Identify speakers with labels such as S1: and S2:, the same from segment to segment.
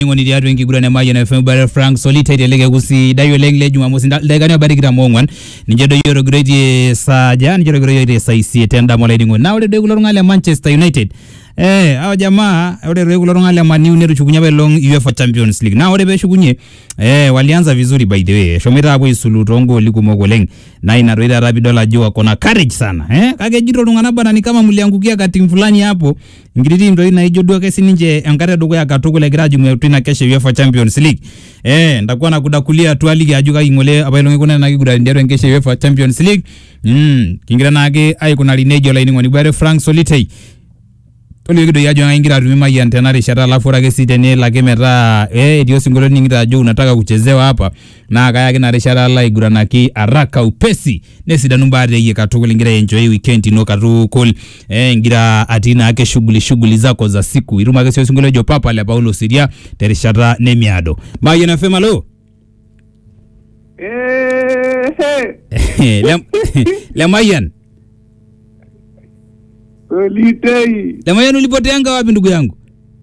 S1: ngoni tiatua enkiguran e Mayian FM bare Frank Solita iteleke kusidai oleng le Jumamosi dakikani obaya tikitam oong'uan ninche doi etogiroitie saaja ninche etogiroitie saa isiet endama olainining'oni naa ore doi kulo tung'anak le Manchester United eh hao jamaa ore doi kulo tung'anak le Man U netushukunye apa elong UEFA Champions League naa ore peeshukunye eh walianza vizuri by the way eshomoita apuo aisulu toongooli kumok oleng naa ina doi taata piidol ajo wako na courage sana eh kake ejito iltung'anak bana ni kama mliangukia ka timu fulani hapo nkiti timu doi naijo duo ake sininche enkata edukuya katukul egira ajing'u atua ina kesho e UEFA Champions League eh ndakuwa nakudakulia twaliki ajo kai ng'ole apailong ikuna ena kiguran tiatua enkesho e UEFA Champions League mm kingira naake aikunari nejia olainining'oni bare Frank Solitei tolioki doi ajo ingira atumie Mayian tena rishata alafu ore ake sii tenelo ake metaa eh etii osinkolio ning'ita ajo unataka kuchezewa hapa naa kayaki ina rishata alo aiguranaki haraka upesi nesidanu mbaa teyie katukul ingira enjoy weekend ino katukul eh ingira atii naake shughuli shughuli zako za siku itum ake sii osinkolio ojo papa le Paulo Siria terishata nemiado Mayian FM alo
S2: Eh,
S1: le, le Mayian
S2: Solitei.
S1: le Mayian ulipoteanga wapi ndugu yangu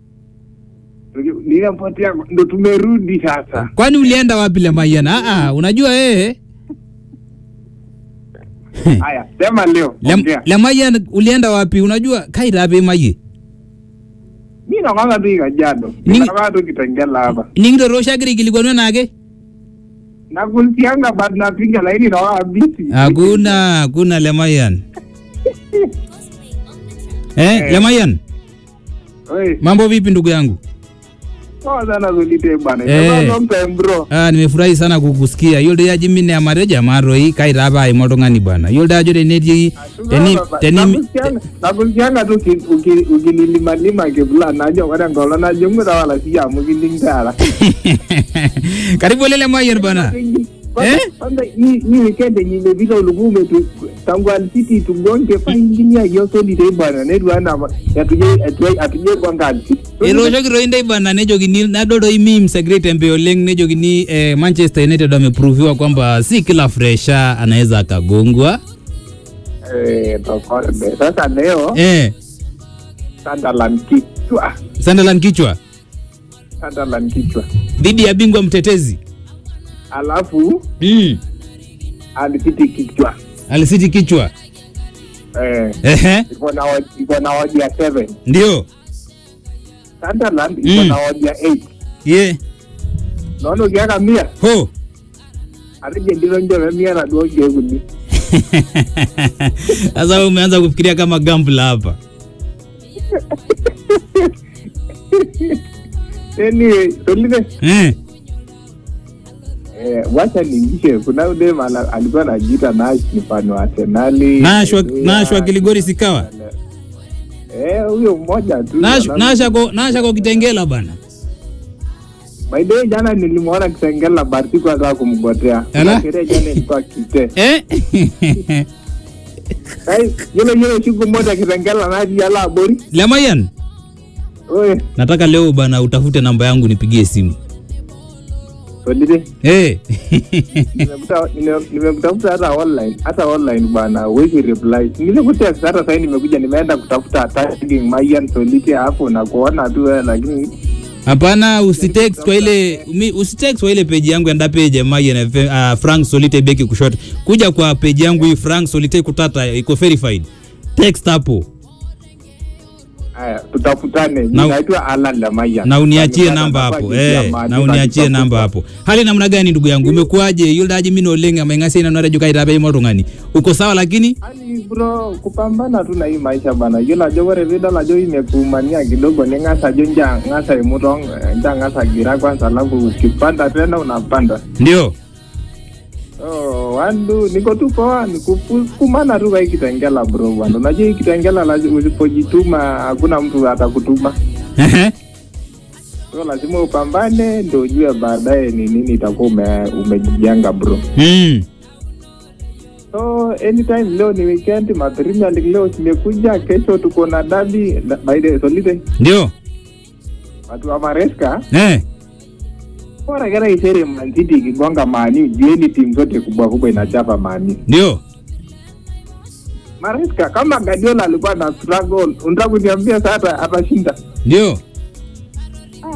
S2: Ninapotea ndo tumerudi sasa.
S1: kwani ulienda wapi le Mayian ah ah unajua eh
S2: Haya, sema leo.
S1: Le,
S2: ongea.
S1: le Mayian ulienda wapi unajua kaitape maye
S2: Mimi nakwanga tu ikajado.
S1: Ni-
S2: Ninakwanga tu kitengela hapa.
S1: nikitoroshakire ikilikwanwa nake
S2: Nakusianga bado napiga laini na wao busy.
S1: hakuna hakuna le Mayian eh,
S2: Eh.
S1: le Mayian
S2: Oi,
S1: mambo vipi ndugu yangu
S2: poa sana Solitei bwana.
S1: Eh.
S2: It's a long time bro.
S1: Ah, nimefurahi sana kukusikia yiolo doi ajo mine amatejo amaroi kaitaapa aima oltung'ani bwana yiolo doi ajo tenetii teni teni
S2: Nakusianga- nakusianga tu uki- uki- ukinilimalima kivula najo ore enkolong najo ng'uta wala siya amu kilingtara.
S1: karibu ole le Mayian bwana
S2: Kwanza-
S1: Eh?
S2: kwanza hii hii weekend yenye imepita ulikuwa umetu tangu Alcity tugonge faingilia hiyo Solitei bwana netu ana atuje atuje atuje gonga Alcity.
S1: etooshoki toi ndai bana nejokini nadol toi memes egira aitembe oleng nejokini eh, Manchester United wameproviwa kwamba si kila fresha anaweza akagongwa
S2: Eh, tokode. Sasa leo
S1: eh,
S2: Sunderland kichwa.
S1: Sunderland kichwa
S2: Sunderland kichwa.
S1: dhidi ya bingwa mtetezi
S2: Alafu
S1: mm.
S2: Alcity kichwa.
S1: Alisiti kichwa
S2: Eh,
S1: ehe,
S2: iko na odi- iko na odia 7.
S1: ndio
S2: Sunderland iko
S1: Mm.
S2: na odia 8.
S1: ye
S2: Naona ukiaka mia
S1: ho
S2: atije ndilo njo mia na duo kieguni.
S1: sasa wewe umeanza kufikiria kama gambla hapa
S2: Anyway, Solitei
S1: eh.
S2: Eh, wacha niingishe kuna udem ala- alikuwa anajiita Nash ni fan wa Arsenali.
S1: Nashwa
S2: Haleluya.
S1: Nashwa Kiligori sikawa
S2: Eh, huyo mmoja tu.
S1: Nash
S2: Alafu-
S1: Nashako Nashako Kitengela bana
S2: By the way, jana nilimwona Kitengela but sikuweza kumgotea.
S1: Ala?
S2: Kuna sherehe jana ilikuwa kite.
S1: eh
S2: Kai, yule yule siku moja Kitengela naji ala abori.
S1: le Mayian
S2: Oye,
S1: nataka leo bana utafute namba yangu nipigie simu
S2: Solitei.
S1: eh
S2: Nimekuta- nime- nimekutafuta hata online hata online bana weki reply nilikutext hata sahii nimekuja nimeenda kutafuta tagging Mayan Solitei hapo na kuona tu wewe lakini
S1: Hapana, usitext kwa ile mi- usitext kwa ile page yangu enda page ya Mayian FM, uh, Frank Solite beki kushoto. Kuja kwa page yangu hii Frank Solite kutata iko verified. Text hapo
S2: haya tutafutane
S1: Na-
S2: naitwa Alan Lamaya
S1: na uniachie namba hapo. Eh, na uniachie namba hapo. Hali namna gani ndugu yangu? Umekuaje? Yule daji mimi oleng amengasi ina nore jukai tabe mo tungani. Uko sawa lakini?
S2: Ani bro kupambana tu na hii maisha bana yiolo ajo ore piidol ajo imekumania kidogo ning'asa ajo nja ng'asa imutong nja ng'asa gira kwanza alafu ukipanda tena unapanda
S1: Ndio.
S2: Oh, wandu niko tu poa nikukumana tu kwa hii kitengela bro bwana. Unajua hii kitengela lazima usipojituma hakuna mtu atakutuma.
S1: Ehe.
S2: So lazima upambane ndio ujue baadaye ni nini itakuwa ume, umejijenga bro.
S1: Mm.
S2: So anytime leo ni weekend, ma Premier League leo zimekuja, kesho tuko na dabi by the Solite.
S1: Ndio.
S2: Watu wa Maresca
S1: Eh.
S2: bora kera isere Man City ikigonga mani, jieni timu zote kubwa kubwa inachapa mani.
S1: Ndio.
S2: Maresca kama Guardiola alikuwa na struggle, unataka kuniambia sasa atashinda?
S1: Ndio.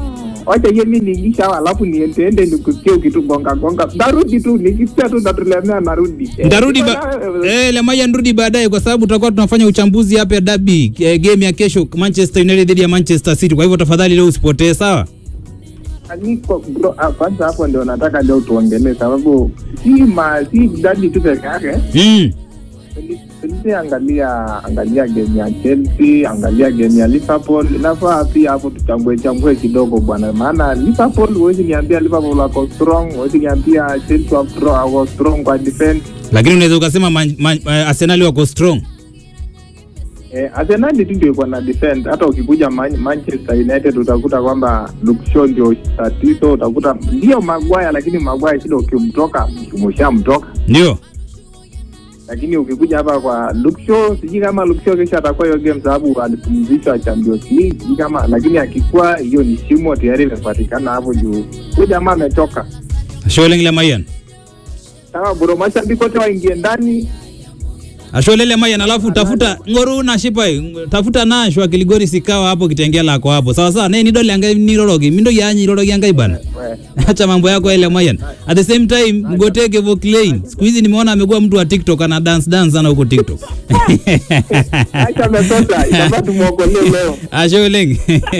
S2: wacha hiyo mi niingisha alafu niendeende nikusikia ukitugonga gonga ndarudi tu nikisikia tu ndatulemea narudi Eh,
S1: ndarudi
S2: niko
S1: ba
S2: na-
S1: eh, Lemaya nirudi baadaye kwa sababu tutakuwa tunafanya uchambuzi hapa ya dabi eh, game ya kesho Manchester United dhidi ya Manchester City. Kwa hivyo tafadhali leo usipotee, sawa?
S2: niko bro ah, kwanza hapo ndio nataka leo tuongelee sababu si ma si dadi tu peke yake
S1: Mm.
S2: Chelsea angalia angalia game ya Chelsea, angalia game ya Liverpool. Inafaa pia hapo tuchambue chambue kidogo bwana, maana Liverpool huwezi niambia Liverpool wako strong, huwezi niambia Chelsea wako stro- wako strong kwa defense.
S1: Lakini unaweza ukasema man, man, eh, Arsenal wako strong.
S2: Eh, Arsenal tu ndio iko na defense. Hata ukikuja Man Manchester United utakuta kwamba Luke Shaw ndio tatizo, utakuta ndio Maguire, lakini Maguire shida ukimtoka umeshamtoka
S1: Ndio.
S2: lakini ukikuja hapa kwa Luke Shaw, sijui kama Luke Shaw kesho atakuwa hiyo game, sababu alipumzishwa Champions League, sijui kama lakini akikuwa hiyo ni shimo tayari imepatikana hapo juu, huyu jamaa ametoka.
S1: Asholeng Lemaya.
S2: Sawa bro, mashabiki wote waingie ndani.
S1: Ashole Lemaya alafu tafuta ngoru na shipai tafuta na shwa kiligori sikawa hapo kitengela lako hapo. Sawa sawa, ne ni dole anga ni rorogi. Mindo yanyi rorogi anga ibana.
S2: We,
S1: Acha mambo yako ile Mayan. At the same time Mgoteke Voklane. Siku hizi nimeona amekuwa mtu wa TikTok ana dance dance sana huko TikTok.
S2: Acha ametoka, itabidi tumuokolee leo.
S1: Asholeng.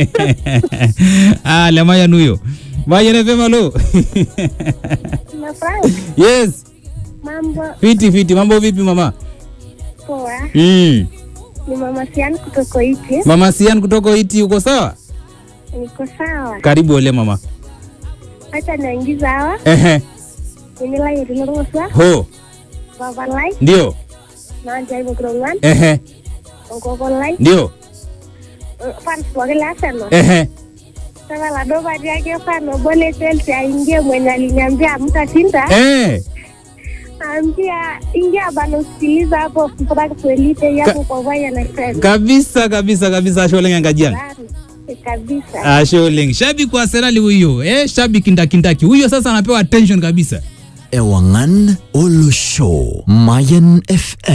S1: ah, le Mayan huyo. Mayan FM lo.
S3: Na Frank,
S1: yes.
S3: mambo
S1: Fiti fiti, mambo vipi mama?
S3: poa.
S1: Mm.
S3: Ni mama Sian kutoka Iti.
S1: Mama Sian kutoka Iti uko sawa?
S3: Niko sawa.
S1: Karibu ole mama.
S3: Acha naingiza hawa.
S1: Ehe.
S3: Inila yetinorosa.
S1: Ho.
S3: Baba Lai.
S1: Ndio.
S3: Na jaibo krongan.
S1: Ehe.
S3: Ngoko Lai.
S1: Ndio.
S3: Fans wake la Arsenal.
S1: Ehe.
S3: Sasa la doba yake fano bole Chelsea aingie mwenye aliniambia mtashinda.
S1: Eh.
S3: Ambia ingia bana usikiliza hapo Frank Swelite yako kwa vaya na FM.
S1: Kabisa kabisa kabisa Asholeng angajian.
S3: Kabisa.
S1: Asholeng. Shabiki wa Arsenal huyo. Eh, shabiki kindakindaki. Huyo sasa anapewa attention kabisa.
S4: Ewangan Olo Show Mayan FM